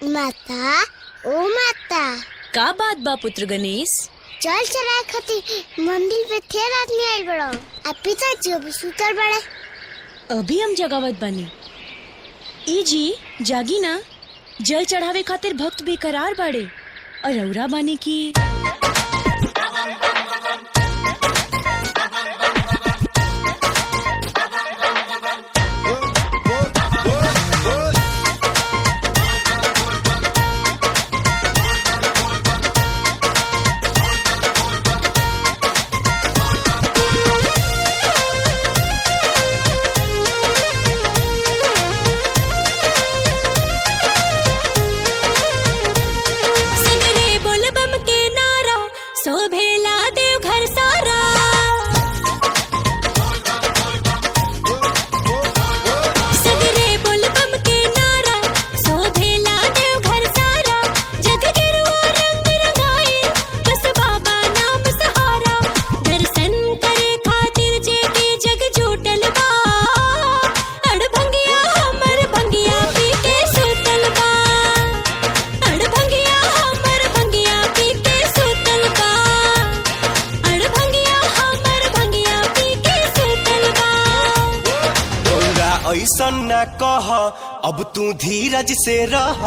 माता ओ माता का बात बा पुत्र गणेश चल चलाए खातिर मंदिर पे ढेर आदमी आइल बड़ो आ पिताजी अभी सुतल बड़े अभी हम जगावत बानी ई जी जागी ना जल चढ़ावे खातिर भक्त बेकरार बाड़े और रौरा बानी की सगरे बोल बम के नारा शोभेला देव घर सारा सगरे बोल बम के नारा शोभेला देव घर सारा जग गिरुआ रंग रंगाए बस बाबा नाम सहारा दर्शन करे खातिर जे के जग जुटल बा अड़ भंगिया हमर भंगिया पी के सुतल बा अड़ भंगिया हमर भंगिया पी के सुतल बा अड़ भंगिया हमर भंगिया पी के सुतल बा गौरा ऐसन न कह अब तू धीरज से रह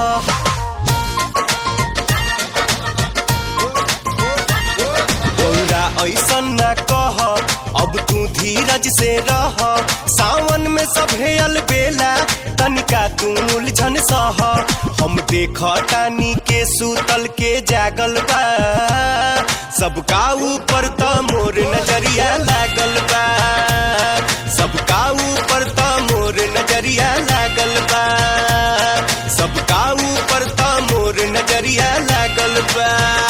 गौरा ऐसन न कह अब तू धीरज से रह सावन में सभे अलबेला तनिका तू उलझन सह हम देख टानी के सूतल के जागल बा सबका ऊपर त मोर नजरिया लागल बा सबका ऊपर त मोर नजरिया लागल बा सबका ऊपर त मोर नजरिया लागल बा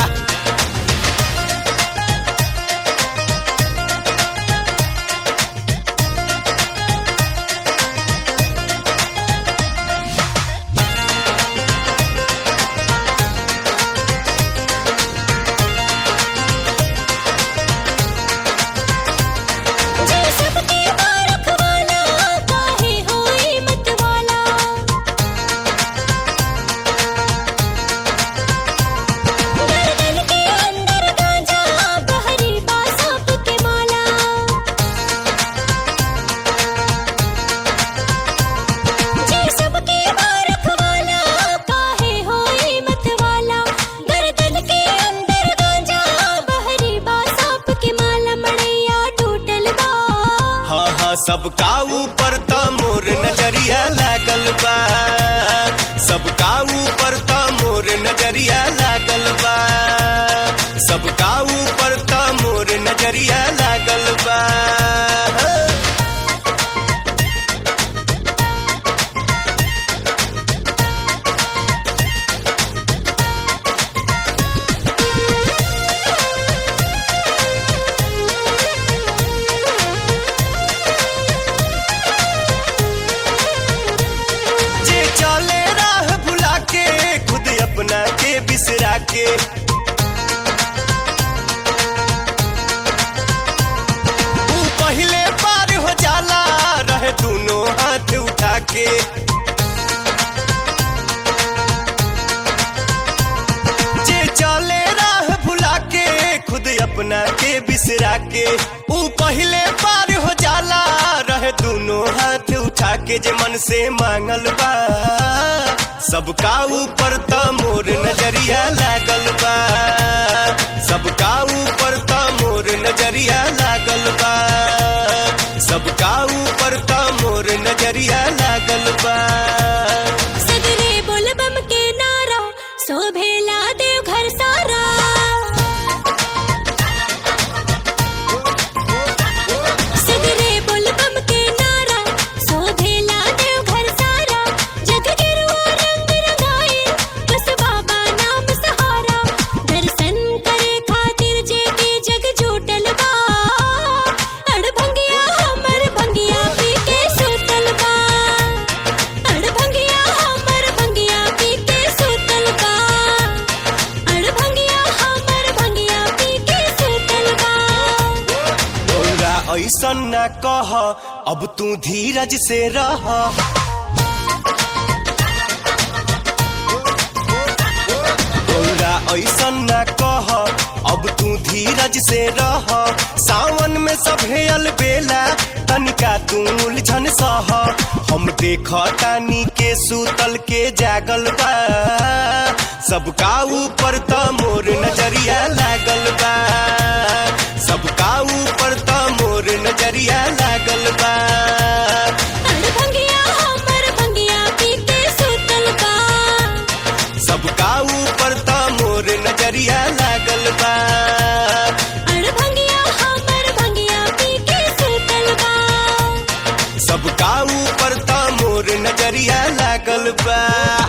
जे सबके बारख वाला काहे होई मत वाला गर्दन के अंदर गांजा बहरी बासाप के माला जे सबके बारख वाला काहे होई मत वाला गर्दन के अंदर गांजा बहरी बासाप के माला मड़ैया टूटल बा हाँ हाँ सबका ऊपर त मोर नजरिया लागल बा सबका ऊपर त मोर नजरिया लागल बा सबका ऊपर त मोर नजरिया लागल बा जे चले राह भुला के खुद अपना के बिसरा के ऊ पहले पार हो जाला रहे दोनों हाथ उठा के जे चले राह भुला के खुद अपना के बिसरा के ऊ पहले पार हो जाला रहे दोनों हाथ उठा के जे मन से मांगल बा सबका ऊपर त मोर नजरिया लागल बा सबका ऊपर त मोर नजरिया लागल बा सबका ऊपर त मोर नजरिया लागल बा सगरे बोल बम के नारा शोभेला देव घर सारा सगरे बोल बम के नारा शोभेला देव घर सारा जग गिरुआ रंग रंगाए बस बाबा नाम सहारा दर्शन करे खातिर जे के जग जुटल बा अड़ भंगिया हमर भंगिया पी के सुतल बा अड़ भंगिया हमर भंगिया पी के सुतल बा अड़ भंगिया हमर भंगिया पी के सुतल बा गौरा ऐसन न कह अब तू धीरज से रह धीरज से रह सावन में सभे अलबेला तनिका तू उलझन सह हम देख तानी के सूतल के जागल बा सबका ऊपर त मोर नजरिया लागल बा सबका ऊपर त मोर नजरिया लागल बा अड़ भंगिया हमर भंगिया पी के सुतल बा सबका ऊपर त मोर नजरिया लागल बा अड़ भंगिया हमर भंगिया पी के सुतल बा सबका ऊपर त मोर नजरिया लागल बा